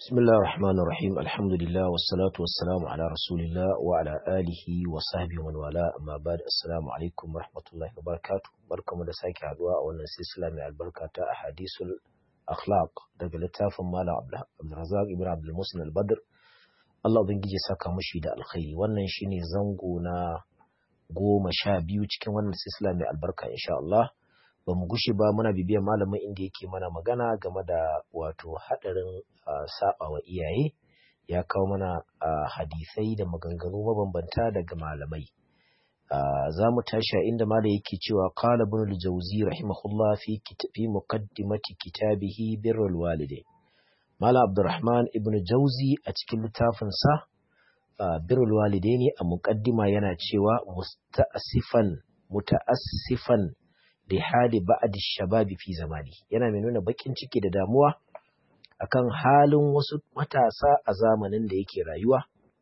بسم الله الرحمن الرحيم الحمد لله والصلاة والسلام على رسول الله وعلى آله وصحبه ومن والاه أما بعد السلام عليكم ورحمة الله وبركاته بركة مدساك عدواء وانا سلسلة من البركة أحاديث الأخلاق daga littafin Malam Abdulrazak Ibn Abdul Musin al-Badr Allah ubangiji saka mushi da alkhairi wannan shine zango na goma sha biyu cikin wannan silsila mai albarka insha Allah ba mu gushe ba muna bibiyar malamin inda yake mana magana game da wato haɗarin saba wa iyaye ya kawo mana hadisai da maganganu mabambanta daga malamai za mu tashi a inda malam yake cewa qala ibn al-jawzi rahimahullah fi fi muqaddimati kitabihi birrul walidain malam abdurrahman ibn jawzi a cikin littafin sa birrul walidain a muqaddima yana cewa musta'sifan muta'assifan da hali ba'ad shababi fi zamani yana mai nuna bakin ciki da damuwa akan halin wasu matasa a zamanin da yake rayuwa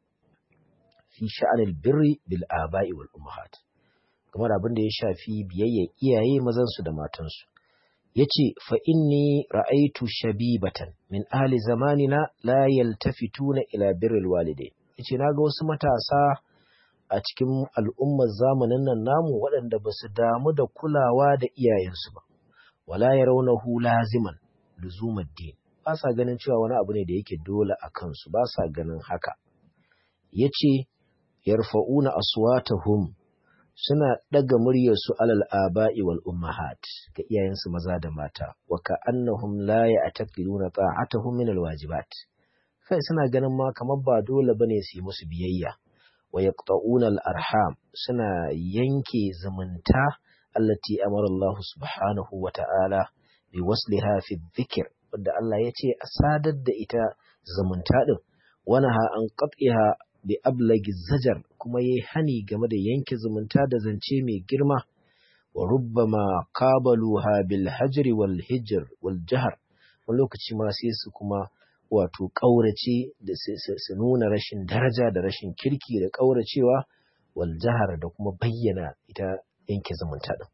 fi sha'anil birri bil aba'i wal ummahat kamar abin da ya shafi biyayya iyaye mazan su da matan su yace fa inni ra'aytu shabibatan min ahli zamanina la yaltafituna ila birril walidain yace naga wasu matasa a cikin al'ummar zamanin nan namu waɗanda ba su damu da kulawa da iyayensu ba, wala ya raunahu laziman luzumar din, ba sa ganin cewa wani abu ne da yake dole a kansu, ba sa ganin haka. Ya ce, yarfa'una aswatahum suna ɗaga muryarsu alal aba'i wal ummahat ga iyayensu maza da mata, wa ka annahum la ya ataqiluna ta'atahum min alwajibat. Kai suna ganin ma kamar ba dole bane su yi musu biyayya. wa yaqta'una al-arham suna yanke zumunta allati amara Allah subhanahu wa ta'ala bi wasliha fi dhikr wanda Allah ya ce a sadar da ita zumunta din wanaha an qat'iha bi ablagi zajar kuma yayi hani game da yanke zumunta da zance mai girma wa rubbama qabaluha bil hajr wal hijr wal jahr wani lokaci ma sai su kuma wato ƙaurace da su nuna rashin daraja da rashin kirki da ƙauracewa wal jahar da kuma bayyana ita yanke zumunta ɗin.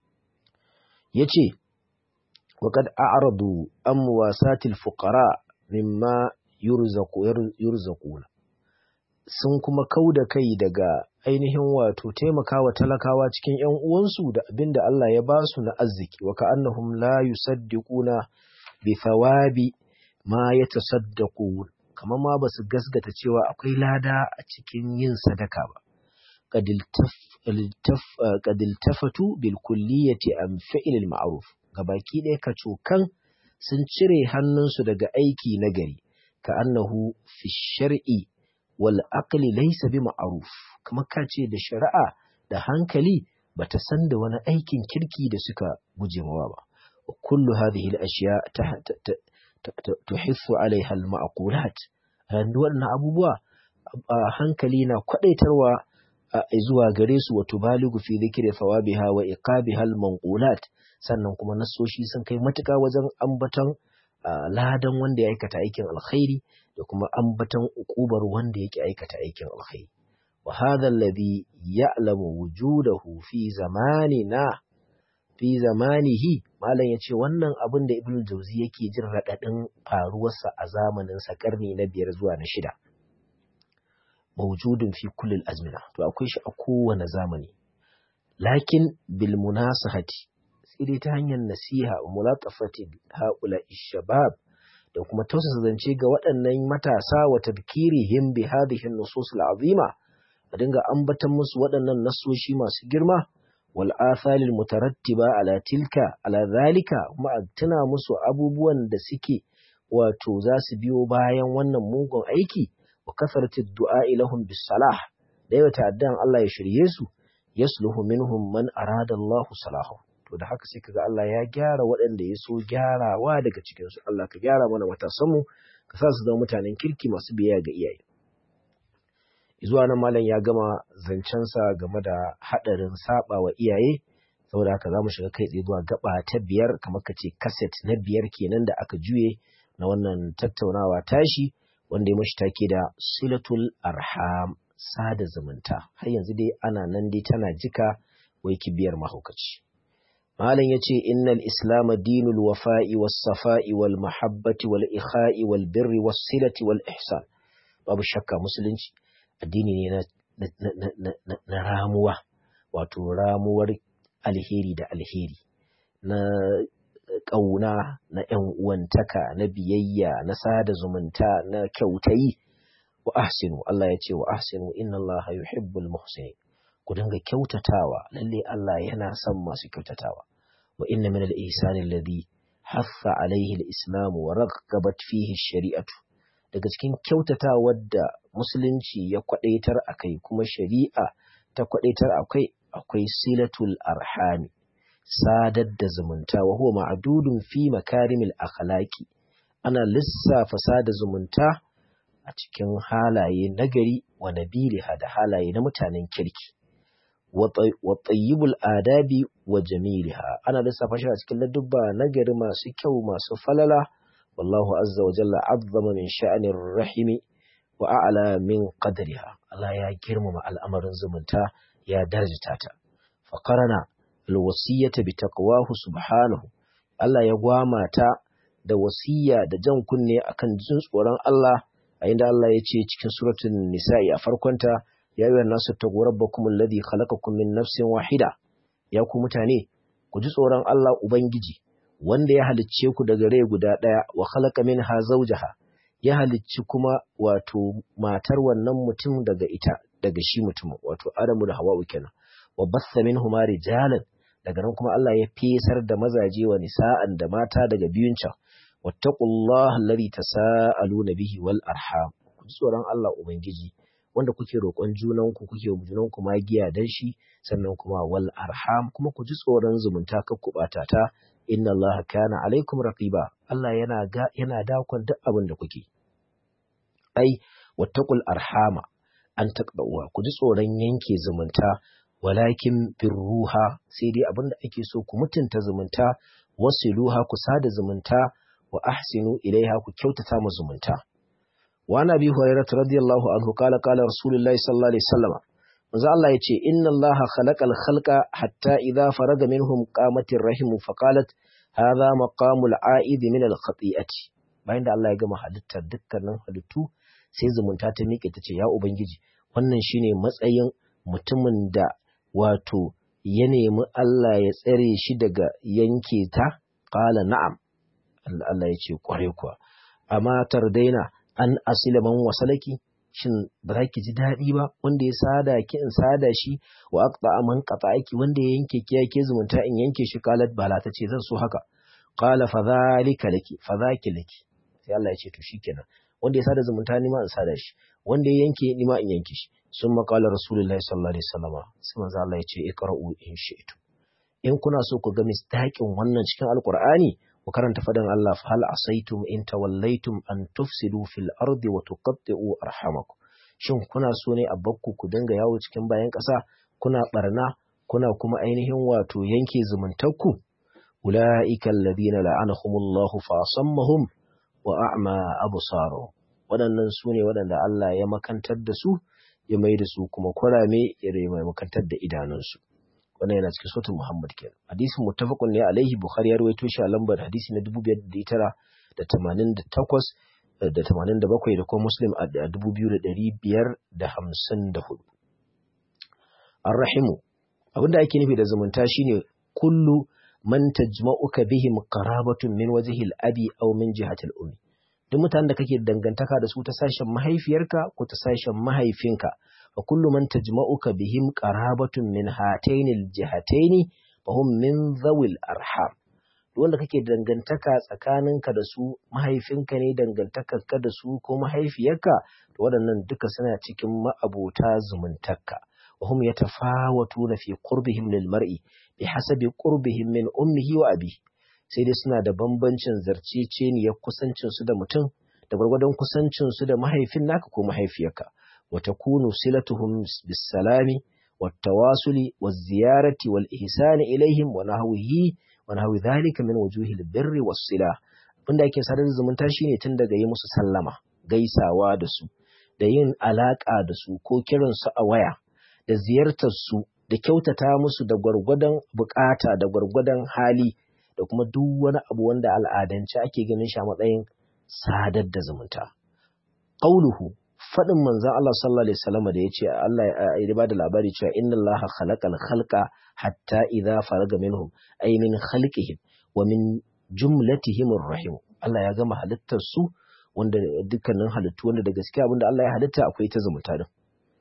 Ya ce, waƙad a'aradu an wasatil fuqara mimma yurzaquna sun kuma kau da kai daga ainihin wato taimakawa talakawa cikin ‘yan uwansu da abin da Allah ya ba su na arziki, wa ka'annahum la yusaddiquna bi thawabi ma ya tasaddaku kamar ma ba su gasgata cewa akwai lada a cikin yin sadaka ba kadiltafatu bil kulliyati an fi'il ma'ruf gabaki ɗaya ka cokan sun cire hannunsu daga aiki na gari ka annahu fi shar'i wal aqli laysa bi ma'ruf kamar ka ce da shari'a da hankali bata san da wani aikin kirki da suka guje mawa ba kullu hadhihi al ashiya tuhissu alaiha al-ma'qulat randu wannan abubuwa hankali na kwadaitarwa zuwa gare su wato baligu fi dhikri thawabiha wa iqabiha al-manqulat sannan kuma nasoshi sun kai matuka wajen ambaton ladan wanda ya aikata aikin alkhairi da kuma ambaton ukubar wanda yake aikata aikin alkhairi wa hadha alladhi ya'lamu wujudahu fi zamanina fi zamanihi malam ya ce wannan abin da ibn jauzi yake jin raɗaɗin faruwarsa a zamaninsa ƙarni na biyar zuwa na shida mawjudun fi kullil azmina to akwai shi a kowane zamani lakin bil munasahati sai dai ta hanyar nasiha wa mulatafati haula shabab da kuma tausasa zance ga waɗannan matasa wa tadhkirihim bi hadhihi an-nusus al-azima a dinga ambatan musu waɗannan nasoshi masu girma والآثار المترتبة على تلك على ذلك kuma a tuna musu abubuwan da suke wato za su biyo bayan wannan mugun aiki wa kasarati du'a ilahum bis salah da yawa ta'addan Allah ya shirye su yasluhu minhum man arada Allah salahu to da haka sai kaga Allah ya gyara waɗanda ya so gyarawa daga cikin su Allah ka gyara mana matasan mu ka sa su zama mutanen kirki masu biyayya ga iyaye zuwa nan malam ya gama zancensa game da haɗarin saba wa iyaye saboda haka za mu shiga kai tsaye zuwa gaba ta biyar kamar ka ce kaset na biyar kenan da aka juye na wannan tattaunawa tashi wanda ya mashi take da silatul arham sada zumunta har yanzu dai ana nan dai tana jika wai kibiyar mahaukaci malam yace innal islam dinul wafa'i was safa'i wal mahabbati wal ikha'i wal birri was silati wal ihsan babu shakka musulunci addini ne na na ramuwa wato ramuwar alheri da alheri na ƙauna na ‘yan uwantaka na biyayya na sada zumunta na kyautayi wa ahsinu Allah ya ce wa ahsinu inna Allah yuhibbul muhsinin ku dinga kyautatawa lalle Allah yana son masu kyautatawa wa inna min al-ihsani alladhi haffa alayhi al-islam wa raghabat fihi shari'atu daga cikin kyautatawar da musulunci ya kwadaitar akai kuma shari'a ta kwadaitar akai akwai silatul arhami sadar da zumunta wa huwa ma'dudun fi makarimil akhlaqi ana lissafa sada zumunta a cikin halaye nagari wa nabiliha da halaye na mutanen kirki wa tayyibul adabi wa jamiliha ana lissafa shi a cikin ladubba nagari masu kyau masu falala wallahu azza wa jalla azzama min sha'anir rahimi wa a'la min qadriha Allah ya girmama al'amarin zumunta ya darjata ta fa qarana alwasiyata bi taqwahu subhanahu Allah ya gwama ta da wasiya da jan kunne akan jin tsoron Allah a inda Allah ya ce cikin suratul nisa'i a farkonta ya yi nasu taqwa rabbakum alladhi khalaqakum min nafsin wahida ya ku mutane ku ji tsoron Allah ubangiji wanda ya halicce ku daga rai guda daya wa khalaqa minha zawjaha ya halicci kuma wato matar wannan mutum daga ita daga shi mutum wato Adamu da Hawwa kenan wa bassa minhuma rijalan daga nan kuma Allah ya fesar da mazaje wa nisa'an da mata daga biyun can wattaqullaha alladhi tasaaluna bihi wal arham ku tsoron Allah ubangiji wanda kuke roƙon junan ku kuke junan ku magiya dan shi sannan kuma wal arham kuma ku ji tsoron zumunta kar ku bata ta inna Allah kana alaikum raqiba Allah yana ga yana dakon duk abin da kuke ai wattaqul arhama an taqwa ku ji tsoron yanke zumunta walakin birruha sai dai abinda ake so ku mutunta zumunta wasiluha ku sada zumunta wa ahsinu ilaiha ku kyautata mu zumunta wa nabi hurairah radiyallahu anhu qala qala rasulullahi sallallahu alaihi wasallam manzo Allah yace inna Allah khalaqal khalqa hatta idha faraga minhum qamatir rahim fa qalat hadha maqamul a'id min al khati'ati bayan da Allah ya gama halittar dukkanin halittu sai zumunta ta miƙe ta ce ya ubangiji wannan shine matsayin mutumin da wato ya nemi Allah ya tsare shi daga yanke ta qala na'am Allah ya ce kware kuwa amma tardaina an asila man wasalaki shin ba za ki ji daɗi ba wanda ya sada ki in sada shi wa aqta man qata'aki wanda ya yanke ki yake zumunta in yanke shi qalat bala ta ce zan so haka qala fa zalika laki fa zaki laki sai Allah ya ce to shikenan wanda ya sada zumunta ni ma in sada shi wanda ya yanke ni ma in yanke shi sun maƙala rasulullahi sallallahu alaihi wasallama sai manzo Allah ya ce iqra'u in shi'tu in kuna so ku ga misdaƙin wannan cikin alqur'ani ku karanta fadan Allah fa hal asaitum in tawallaitum an tufsidu fil ardi wa tuqatti'u arhamakum shin kuna so ne a bakku ku dinga yawo cikin bayan ƙasa kuna barna kuna kuma ainihin wato yanke zumuntarku ulaika alladhina la'anahumullahu fa asammahum wa a'ma absaruhum waɗannan su ne waɗanda Allah ya makantar da su ya mai da su kuma kurame ya mai makantar da idanunsu wannan yana cikin sautin Muhammad kenan hadisin muttafaqun ne alaihi Bukhari ya rawaito shi a lambar hadisi na 2988 da 87 da kuma Muslim a 2554 Ar-Rahimu abinda ake nufi da zumunta shine kullu man tajma'uka bihim qarabatun min wajhil abi aw min jihatil ummi duk mutanen da kake dangantaka da su ta sashen mahaifiyarka ko ta sashen mahaifinka wa kullu man tajma'uka bihim qarabatun min hatainil jihataini fa hum min zawil arham duk wanda kake dangantaka tsakaninka da su mahaifinka ne dangantakarka da su ko mahaifiyarka to waɗannan duka suna cikin ma'abota zumuntarka wa hum yatafawatuna fi qurbihim lil mar'i bihasabi qurbihim min ummihi wa abihi sai dai suna da bambancin zarceceniyar kusancinsu da mutum da gwargwadon kusancinsu da mahaifin naka ko mahaifiyarka wa takunu silatuhum bisalami wat tawasuli waz ziyarati wal ihsani ilaihim wa nahwihi wa nahwi dhalika min wujuhil birri was sila abinda ake sadar zumunta shine tun daga yi musu sallama gaisawa da su da yin alaka da su ko kiran su a waya da ziyartar su da kyautata musu da gwargwadon bukata da gwargwadon hali da kuma duk wani abu wanda al'adance ake ganin shi a matsayin sadar da zumunta qauluhu faɗin manzon Allah sallallahu alaihi wasallam da yace Allah ya bada labari cewa inna Allah khalaqal khalqa hatta idza faraga minhum ay min khalqihim wa min jumlatihim rahim Allah ya gama halittar su wanda dukkanin halittu wanda da gaskiya abinda Allah ya halitta akwai ta zumunta din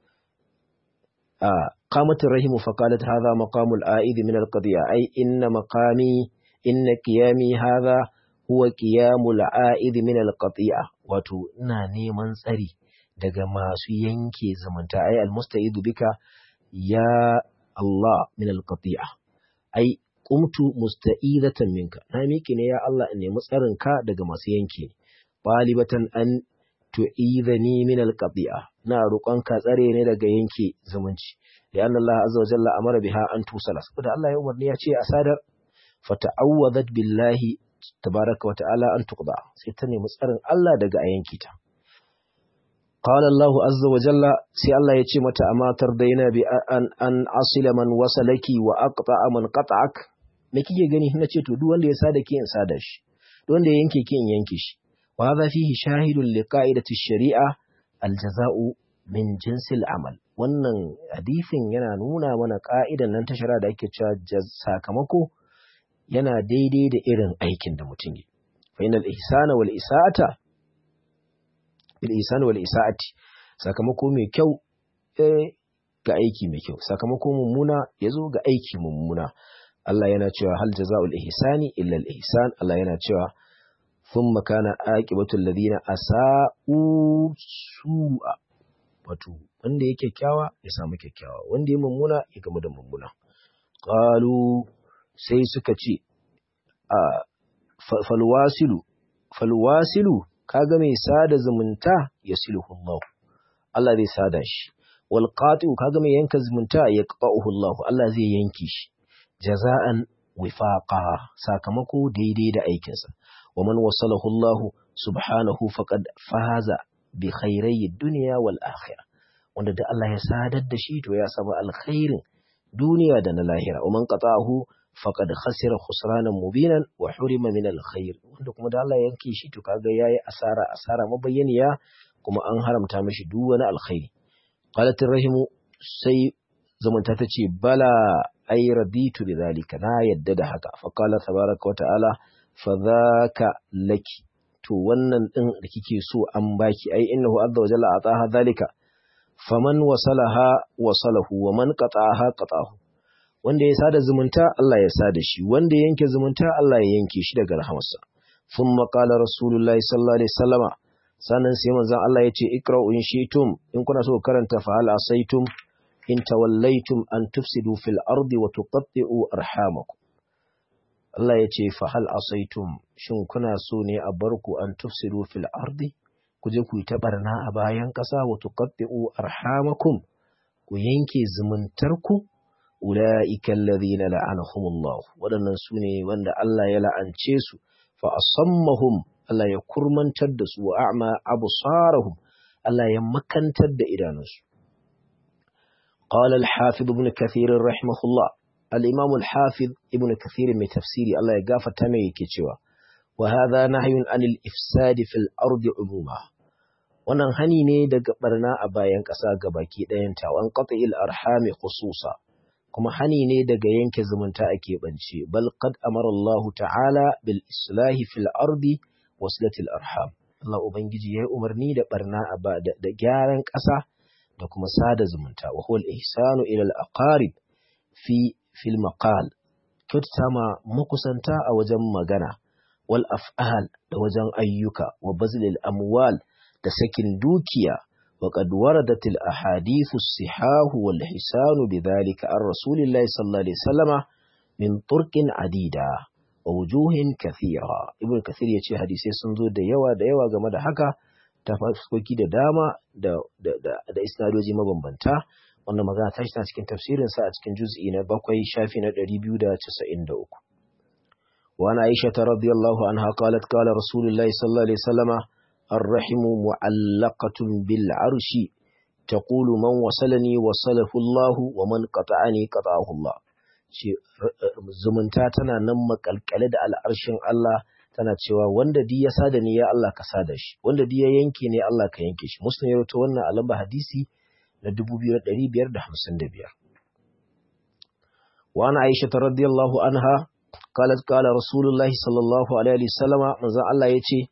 a qamatir rahimu fa qalat hadha maqamul a'id min al-qadiya ay inna maqami inna qiyami hadha huwa qiyamul a'id min al-qati'a wato ina neman tsari daga masu yanke zumunta ai almusta'idu bika ya Allah min alqati'a ai qumtu musta'idatan minka na miki ne ya Allah in nemi tsarin ka daga masu yanke balibatan an tu'idhani min alqati'a na roƙon ka tsare ne daga yanke zumunci lianna Allah azza wa jalla amara biha an tusala saboda Allah ya umarni ya ce a sadar fata'awwadat billahi tabaraka wa ta'ala an tuqda sai ta nemi tsarin Allah daga a yanke ta قال الله عز وجل سي الله يتي متى أما ترضينا بأن أن أصل من وصلك وأقطع من قطعك me kike gani na ce to duk wanda ya sada ki in sada shi duk wanda ya yanke ki in yanke shi wa hadha fihi shahidun li qa'idati shari'a aljaza'u min jinsil amal wannan hadisin yana nuna mana ka'idan nan ta shari'a da ake cewa sakamako yana daidai da irin aikin da mutum yi fa inal ihsana wal isa'ata bil ihsani wal isa'ati sakamako mai kyau eh ga aiki mai kyau sakamako mummuna yazo ga aiki mummuna Allah yana cewa hal jazaa'ul ihsani illa al ihsan Allah yana cewa thumma kana aqibatu alladhina asa'u su'a wato wanda yake kyakkyawa ya samu kyakkyawa wanda ya mummuna ya gamu da mummuna qalu sai suka ce a falwasilu falwasilu kaga mai sada zumunta ya silhu Allah Allah zai sada shi wal qati'u kaga mai yanka zumunta ya qata'uhu Allah Allah zai yanki shi jaza'an wifaqa sakamako daidai da aikinsa wa man wasalahu Allah subhanahu faqad faza bi khairai dunya wal akhirah wanda da Allah ya sadar da shi to ya samu alkhairin duniya da na lahira wa man qata'ahu faqad khasira khusranan mubinan wa hurima min alkhair wanda kuma da Allah yanke shi to kaga yayi asara asara mabayyaniya kuma an haramta mishi duk wani alkhairi qalat rahimu sai zamanta tace bala ay raditu bidhalika na yadda da haka fa qala tabaraka wa ta'ala fa dhaka laki to wannan din da kike so an baki ai innahu azza wa jalla ataha dhalika faman wasalaha wasalahu wa man qata'aha qata'ahu wanda ya sada zumunta Allah ya sada shi wanda ya yanke zumunta Allah ya yanke shi daga rahamarsa thumma qala rasulullahi sallallahu alaihi wasallama sanan sai manzon Allah ya ce ikra'u in shi'tum in kuna so karanta fa hal asaitum in tawallaitum an tufsidu fil ardi wa tuqatti'u arhamakum Allah ya ce fa hal asaitum shin kuna so ne a barku an tufsidu fil ardi ku je ku yi ta barna a bayan ƙasa wa tuqatti'u arhamakum ku yanke zumuntarku ulaika alladhina la'anahumullah waɗannan su ne wanda Allah ya la'ance su fa asammahum Allah ya kurmantar da su wa a'ma absarahum Allah ya makantar da idanunsu qala al-hafiz ibn kathir rahimahullah al-imam al-hafiz ibn kathir mai tafsiri Allah ya gafarta mai yake cewa wa hadha nahyun anil ifsadi fil ardi umuma wannan hani ne daga barna a bayan ƙasa ga baki ɗayanta wan qat'il arhami khususa kuma hani ne daga yanke zumunta a keɓance bal qad amara Allah ta'ala bil islahi fil ardi waslatil arham Allah ubangiji yayi umarni da barna a ba da, gyaran ƙasa da kuma sada zumunta wa huwa al ihsanu ila al aqarib fi fil maqal kyautata ma makusanta a wajen magana wal af'al da wajen ayyuka wa bazlil amwal da sakin dukiya wa qad waradat al ahadith as sihah wal hisan bidhalika ar rasulillahi sallallahu alaihi wasallama min turqin adida wa wujuhin kathira ibn kathir yace hadisi sun zo da yawa da yawa game da haka ta fuskoki da dama da da da isnadoji mabambanta wannan magana ta shi cikin tafsirin sa a cikin juz'i na bakwai shafi na 293 وعن عائشة رضي الله عنها قالت قال رسول الله صلى الله عليه وسلم الرحم معلقة بالعرش taqulu man wasalani wasalahu Allah wa man qata'ani qata'ahu Allah ce zumunta tana nan makalkale da al'arshin Allah tana cewa wanda di ya sada ni ya Allah ka sada shi wanda di ya yanke ne Allah ka yanke shi muslim ya rawaito wannan alamba hadisi na 2555 wa ana aisha radiyallahu anha qalat qala rasulullahi sallallahu alaihi wasallama manzon Allah yace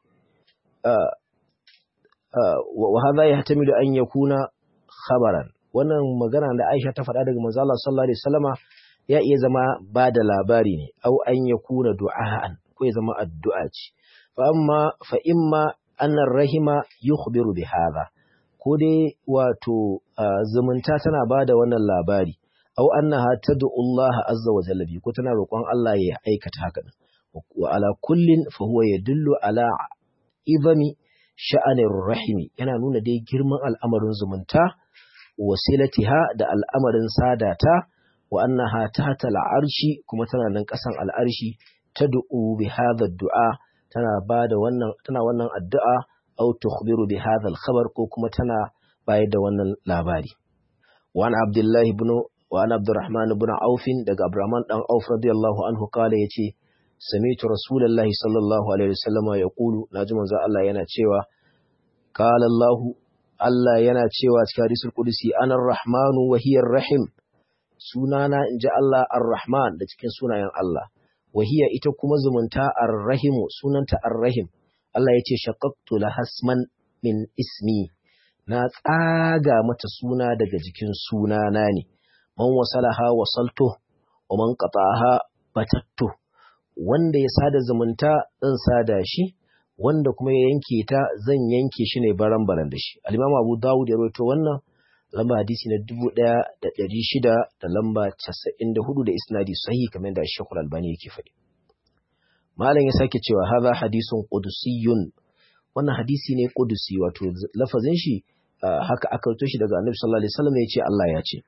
wa hadha yahtamilu an yakuna khabaran wannan magana da Aisha ta faɗa daga manzon Allah sallallahu alaihi wasallama ya iya zama ba da labari ne au an yakuna du'a'an ko ya zama addu'a ce fa amma fa imma annar rahima yukhbiru bi hadha ko dai wato zumunta tana ba da wannan labari au annaha tad'u Allah azza wa jalla ko tana roƙon Allah ya aikata haka wa ala kullin fa huwa yadullu ala idami sha'anir rahimi yana nuna dai girman al'amarin zumunta wasilatiha da al'amarin sadata wa annaha tahta al'arshi kuma tana nan ƙasan al'arshi tad'u bi hadha du'a tana bada wannan tana wannan addu'a aw tukhbiru bi hadha al-khabar ko kuma tana bayar da wannan labari wa an abdullah ibn wa an abdurrahman ibn auf daga abdurrahman dan auf radiyallahu anhu kala yace sami'tu rasulullahi sallallahu alaihi wasallam yaqulu naji manzo Allah yana cewa qala Allah Allah yana cewa cikin hadisul qudsi ana ar-rahmanu wa hiya ar-rahim sunana inji Allah ar-rahman da cikin sunayen Allah wahiya ita kuma zumunta ar-rahimu sunanta ar-rahim Allah ya ce shaqqaqtu lahasman min ismi na tsaga mata suna daga jikin sunana ne man wasalaha wasaltu wa man qata'aha batattu wanda ya sada zumunta zan sada shi wanda kuma ya yanke ta zan yanke shi ne baran baran da shi al-Imam Abu Dawud ya rawaito wannan lamba hadisi na dubu ɗaya da ɗari shida da lamba casa'in da hudu da isnadi sahi kamar da shekul albani yake faɗi malam ya sake cewa haza hadisun qudusiyun wannan hadisi ne qudusi wato lafazin shi haka aka rito shi daga annabi sallallahu alaihi wasallam ya ce Allah ya ce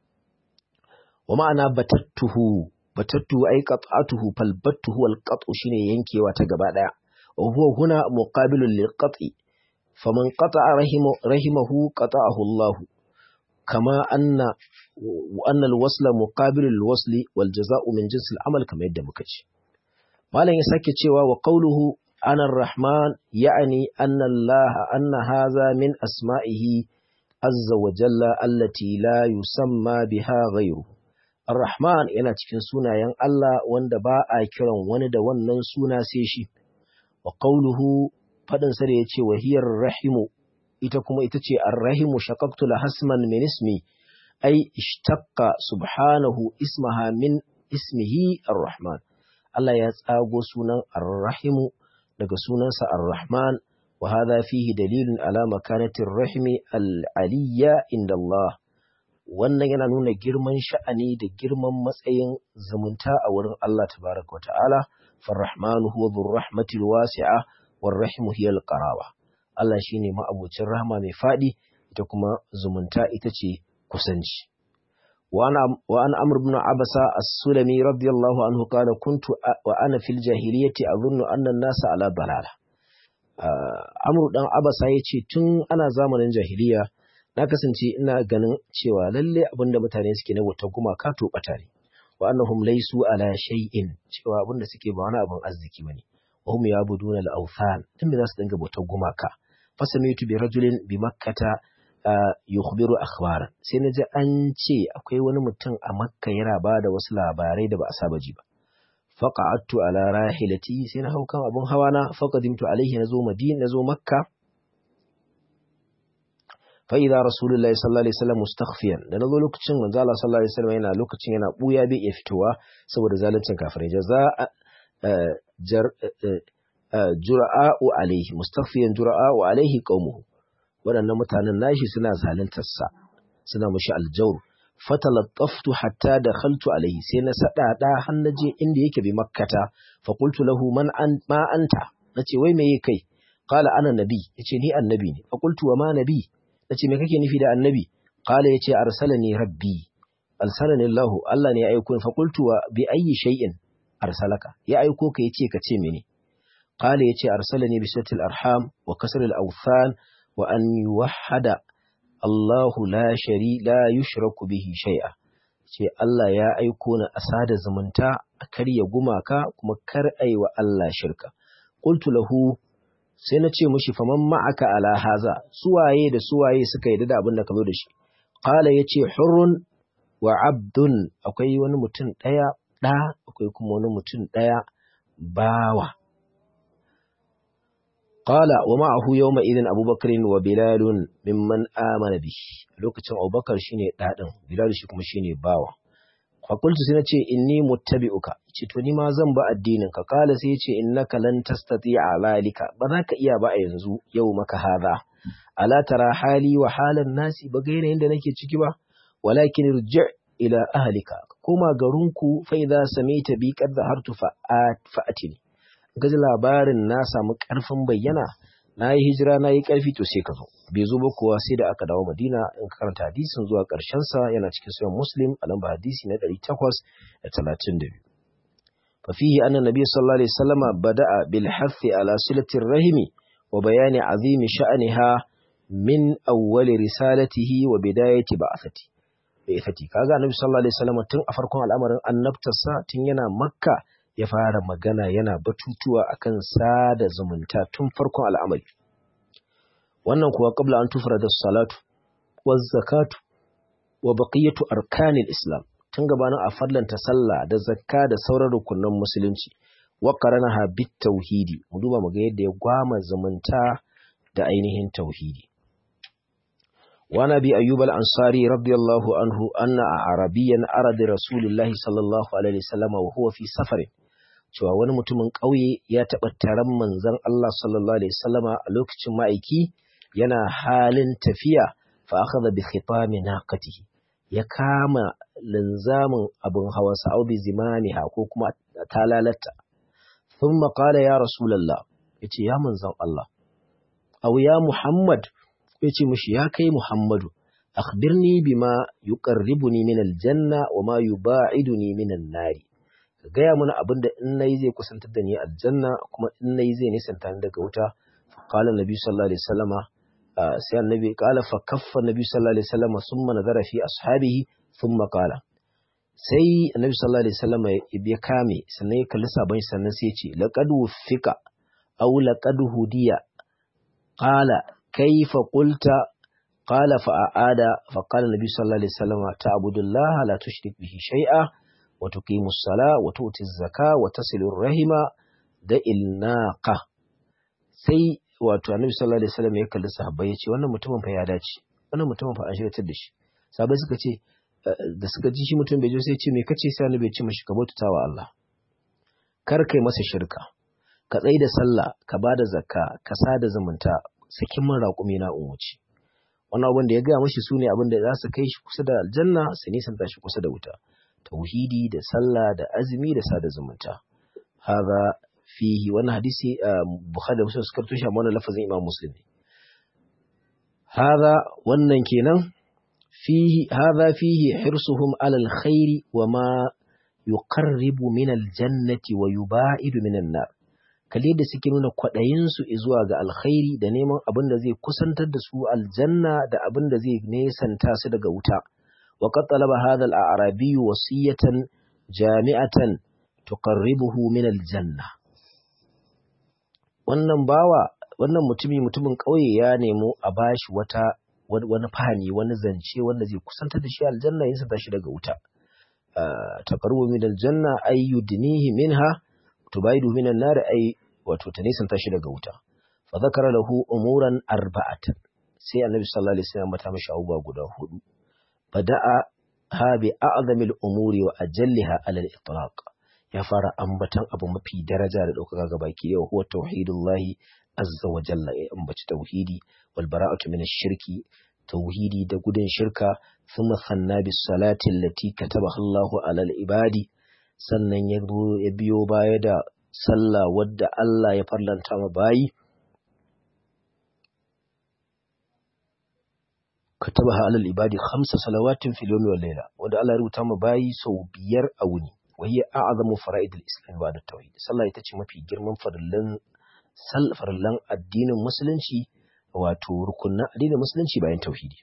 wa ma'ana batattuhu batattuhu ay qat'atuhu fal battuhu wal qat'u shine yankewa ta gaba daya wa huwa huna muqabilun lil qat'i faman qata'a rahimahu qata'ahu Allah كما أن وأن الوصل مقابل الوصل والجزاء من جنس العمل كما يدى مكتش ما لن يساكي تشوى وقوله أنا الرحمن يعني أن الله أن هذا من أسمائه عز وجل التي لا يسمى بها غيره الرحمن yana cikin sunayen Allah wanda ba a kiran wani da wannan suna sai shi wa qawluhu fadin sa da yace wahiyar rahimu ita kuma ita ce arrahimu shaqaqtu la hasman min ismi ay ishtaqqa subhanahu ismaha min ismihi arrahman Allah ya tsago sunan arrahimu daga sunansa arrahman wa hadha fihi dalilun ala makanati arrahimi al'aliyya inda Allah wannan yana nuna girman sha'ani da girman matsayin zumunta a wurin Allah tabaraka wa ta'ala farrahmanu huwa dhur rahmatil wasi'a warrahimu hiya alqaraba Allah shi ne ma'abucin rahama mai faɗi, ita kuma zumunta ita ce kusanci. Wa an amur bin Abasa as-Sulami radiyallahu anhu kana kuntu wa ana fil jahiliyyati azunnu annan nasa ala balala. Amr dan Abasa ya ce tun ana zamanin jahiliya na kasance ina ganin cewa lalle abinda mutane suke na wata gumaka to bata ne. Wa annahum laysu ala shay'in cewa abinda suke ba wani abin arziki bane. Wa hum yabuduna al-awthan dan me za su dinga bautar gumaka. fasamitu bi rajulin bi makkata yukhbiru akhbaran sai naji an ce akwai wani mutum a makka yana ba da wasu labarai da ba a saba ji ba faqa'attu ala rahilati sai na hau kan abun hawa na faqadimtu alaihi nazo madina nazo makka fa idza rasulullahi sallallahu alaihi wasallam mustakhfiyan da nazo lokacin manzo Allah sallallahu alaihi wasallam yana lokacin yana buya bai iya fitowa saboda zaluncin kafirai jaza jar jura'a'u alaihi mustafiyan jura'a'u alaihi qaumuhu waɗannan mutanen nashi suna zaluntarsa suna mushi aljawr fatalattaftu hatta dakhaltu alaihi sai na sadada har naje inda yake bi makkata fa qultu lahu man an ma anta nace wai meye kai qala ana nabi yace ni annabi ne fa qultu wa ma nabi nace me kake nufi da annabi qala yace arsalani rabbi arsalani allah allah ne ya aiko ni fa qultu wa bi ayyi shay'in arsalaka ya aiko ka yace ka ce mene قال يتي أرسلني بسوة الأرحام وكسر الأوثان وأن يوحد Allahu la shari la yushraku bihi shay'a ce Allah ya aiko ni a sada zumunta a karya gumaka kuma kar wa Allah shirka qultu lahu sai na ce mushi faman ma'aka ala haza suwaye da suwaye suka yi da abin da ka zo da shi qala yace hurrun wa abdun akwai wani mutum daya da akwai kuma wani mutum daya bawa qala wa ma'ahu yawma idin abubakar wa bilal mimman amana bi lokacin abubakar shine dadin bilal shi kuma shine bawa fakultu sai nace inni muttabi'uka ce to ni ma zan ba addinin ka kala sai yace innaka lan tastati'a zalika ba za ka iya ba a yanzu yau maka hada ala tara hali wa halan nasi ba ga yanayin da nake ciki ba walakin irji' ila ahlika koma garinku fa idza samaita bi qad zahartu fa'atini gaji labarin na samu karfin bayyana na yi hijira na yi ƙarfi to sai ka zo bai zo ba kuwa sai da aka dawo madina in ka karanta hadisin zuwa ƙarshen sa yana cikin sayan muslim a lamba hadisi na ɗari takwas da talatin da biyu fa fihi anna nabiy sallallahu alaihi wasallam bada'a bil hathi ala silatir rahimi wa bayani azimi sha'aniha min awwal risalatihi wa bidayati ba'athati ba'athati kaga annabi sallallahu alaihi wasallam tun a farkon al'amarin annabtarsa tun yana makka ya fara magana yana batutuwa akan sada zumunta tun farkon al'amari. Wannan kuwa qabla an tufra da salatu, wa zakatu, wa baqiyatu arkanil Islam, tun gabanin a fallanta sallah da zakka da sauran rukunan musulunci, wa qaranaha bit tauhidi, mu duba mu ga yadda ya gwama zumunta da ainihin tauhidi. وعن أبي أيوب الأنصاري رضي الله عنه أن عربيا أرد رسول الله صلى الله عليه وسلم وهو في سفر cewa wani mutumin ƙauye ya taɓa taron manzon Allah sallallahu alaihi wasallama a lokacin ma'aiki yana halin tafiya fa akhadha bi khitami naqatihi ya kama linzamin abin hawansa au bi zimaniha ko kuma talalata thumma qala ya rasulullah yace ya manzon Allah aw ya Muhammad yace mishi ya kai Muhammadu akhbirni bima yuqarribuni min aljanna wa ma yuba'iduni min an-nari gaya mana abin da in nayi zai kusantar da ni aljanna kuma in nayi zai nisanta ni daga wuta qala nabi sallallahu alaihi wasallama sai annabi qala fa kaffa nabi sallallahu alaihi wasallama summa nazara fi ashabihi thumma qala sai annabi sallallahu alaihi wasallama ya kame sannan ya kalli sabon sannan sai ya ce laqad wufika aw laqad hudiya qala kayfa qulta qala fa aada fa qala nabi sallallahu alaihi wasallama ta'budullaha la tushrik bihi shay'a وتقيم الصلاة وتؤتي الزكاة وتصل الرحم da ilnaqa sai wato annabi sallallahu alaihi wasallam ya kalli sahabbai ya ce wannan mutumin fa ya dace wannan mutumin fa an shirya da shi sahabbai suka ce da suka ji shi mutum bai je sai ce me kace sai annabi ya ce mishi ka bautata wa Allah kar kai masa shirka ka tsai da sallah ka bada zakka ka sada zumunta sakin min raƙumi na umuci wannan abin da ya gaya mashi sune abin da za su kai shi kusa da aljanna su nisanta shi kusa da wuta tauhidi da sallah da azumi da sada zumunta haza fihi wannan hadisi bukhari da muslim suka tushe amma wannan lafazin imam muslim ne haza wannan kenan fihi haza fihi hirsuhum ala alkhairi wa ma yuqarribu min aljannati wa yubaidu min an-nar kalle da suke nuna kwaɗayin su zuwa ga alkhairi da neman abin da zai kusantar da su aljanna da abin da zai nesanta su daga wuta وقد طلب هذا الأعرابي وصية جامعة تقربه من الجنة wannan bawa wannan mutumi mutumin ƙauye ya nemo a bashi wata wani fahimi wani zance wanda zai kusantar da shi aljanna yin sa shi daga wuta taqarrubu min aljanna ay yudnihi minha tubaidu min an-nar ay wato ta nisan shi daga wuta fa zakara lahu umuran arba'atan sai annabi sallallahu alaihi wasallam mata mashi abubuwa guda hudu fada'a ha bi a'zamil umuri wa ajalliha ala al-itlaq ya fara ambatan abu mafi daraja da ɗaukaka ga baki yau huwa tauhidullahi azza wa jalla ya ambaci tauhidi wal bara'atu min ash-shirki tauhidi da gudun shirka thumma sanna bis salati allati katabaha Allahu ala al-ibadi sannan ya biyo baya da sallah wadda Allah ya farlanta ma bayi katabaha ala al-ibadi khamsa salawatin fil yawmi wal layla wanda Allah ya rubuta ma bayi sau biyar a wuni وهي أعظم فرائد الإسلام بعد التوحيد صلى الله عليه mafi girman farillan farillan addinin musulunci wato rukunan addinin musulunci bayan tauhidi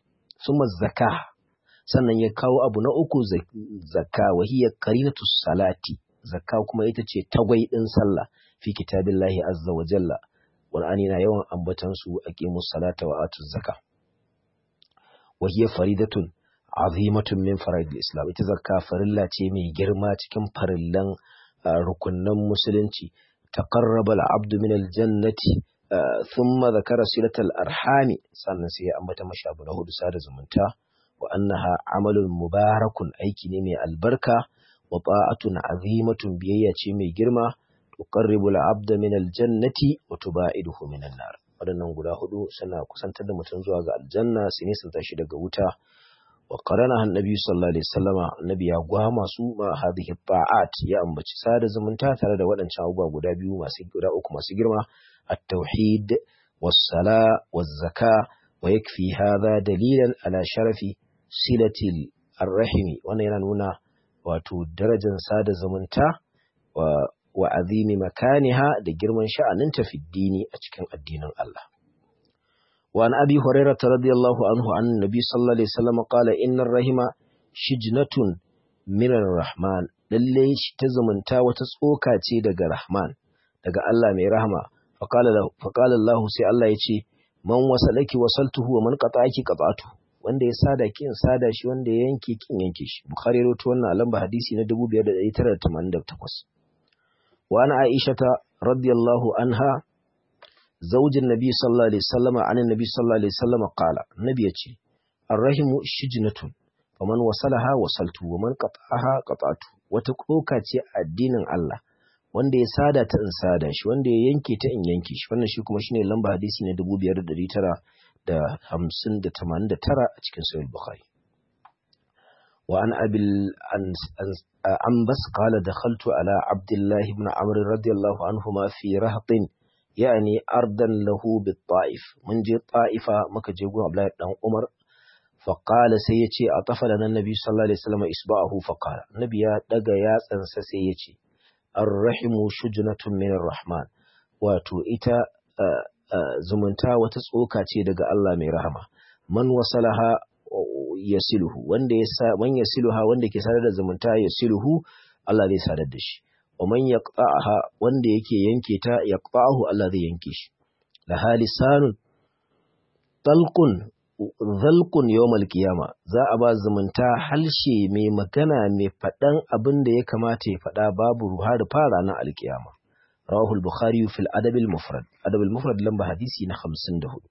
summa zakka sannan ya kawo abu na uku zakka wa hiya qarinatu salati zakka kuma ita ce tagwai din sallah fi kitabillahi azza wa jalla qur'ani na yawan ambatan su aqimus salata wa atuz zakka wa hiya faridatun azimatun min faraidil islam ita zakka farilla ce mai girma cikin farillan rukunnan musulunci taqarraba al-abdu min al-jannati thumma dhakara silatal arhami sannan sai ya ambata mashi abu na hudu sada zumunta wa annaha amalun mubarakun aiki ne mai albarka wa ta'atun azimatun biyayya ce mai girma tuqarribu al-abda min al-jannati wa tubaiduhu min an-nar waɗannan guda hudu suna kusantar da mutum zuwa ga aljanna su nisanta shi daga wuta wa qarana annabi sallallahu alaihi wasallama annabi ya gwama su ma hadhihi ta'at ya ambaci sada zumunta tare da waɗancan abubuwa guda biyu masu guda uku masu girma at-tauhid was-sala waz-zaka wa yakfi hadha dalilan ala sharafi silatil ar-rahimi wannan yana nuna wato darajar sada zumunta wa wa azimi makaniha da girman sha'aninta fi dini a cikin addinin Allah وعن أبي هريرة رضي الله عنه عن النبي صلى الله عليه وسلم قال إن الرحم شجنة من الرحمن lalle shi ta zumunta wata tsoka ce daga Rahman daga Allah mai rahama faqala Allah sai Allah ya ce man wasalaki wasaltuhu wa man qata'aki qata'tu wanda ya sada ki in sada shi wanda ya yanke kin yanke shi Bukhari rawaito wannan a lamba hadisi na 2988 wa ana Aisha radiyallahu anha زوج النبي صلى الله عليه وسلم عن النبي صلى الله عليه وسلم قال النبي يقول الرحم شجنة فمن وصلها وصلته ومن قطعها قطعته وتقوكا ce addinin Allah wanda ya sada ta in sada shi wanda ya yanke ta in yanke shi wannan shi kuma shine lamba hadisi ne 5959 a cikin sahih bukhari wa an abil anbas qala dakhaltu ala abdullah ibn amr radiyallahu anhuma fi rahtin yani ardan lahu bit ta'if mun je ta'ifa muka je gun Abdullahi dan Umar fa qala sai yace atafa lana nabi sallallahu alaihi wasallam isba'ahu fa qala nabi ya daga yatsansa sai yace ar-rahimu shujnatun min rahman wato ita zumunta wata tsoka ce daga Allah mai rahama man wasalaha yasiluhu wanda ya sa man yasiluha wanda ke sadar da zumunta yasiluhu Allah zai sadar da shi wa man yaqta'aha wanda yake yanke ta yaqta'ahu Allah zai yanke shi la halisanun talqun zalqun yawmal qiyama za a ba zumunta halshe mai magana mai fadan abin da ya kamata ya fada babu har fara na alkiyama rawahu al-bukhari fi al-adab al-mufrad adab al-mufrad lamba hadisi na 54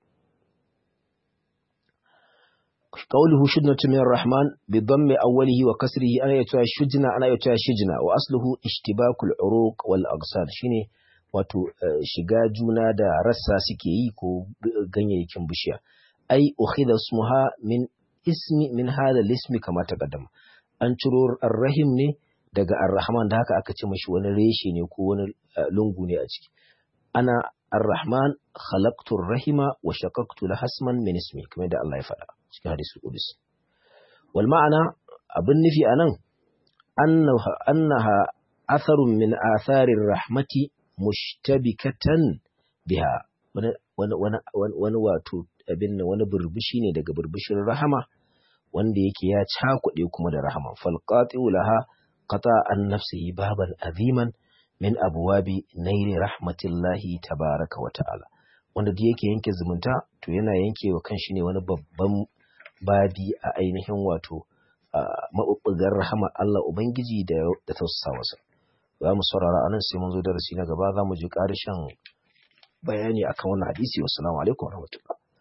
قوله شجنة من الرحمن بضم أوله وكسره أنا يتوى شجنة أنا يتوى شجنة وأصله اشتباك العروق والأغصان شيني wato shiga juna da rassa suke yi ko ganyayyakin bishiya ai ukhidha ismuha min ismi min hada lismi kama taqaddama an ciro arrahim ne daga arrahman da haka aka ce mashi wani reshe ne ko wani lungu ne a ciki ana arrahman khalaqtu rahima wa shaqaqtu lahasman min ismi kamar da Allah ya faɗa cikin hadisul qudus wal ma'ana abin nufi anan annaha annaha atharun min atharir rahmati mushtabikatan biha wani wani wani wato abin wani burbushi ne daga burbushin rahama wanda yake ya cakuɗe kuma da rahama fal qati'u laha qata an nafsihi baban aziman min abwabi nairi rahmatillahi tabaraka wa ta'ala wanda da yake yanke zumunta to yana yanke wa kanshi ne wani babban babi a ainihin wato maɓuɓɓugar rahama Allah Ubangiji da tausasa wasa. Za mu saurara a nan sai mun zo darasi na gaba za mu ji ƙarshen bayani akan wannan hadisi. Wassalamu alaikum warahmatullahi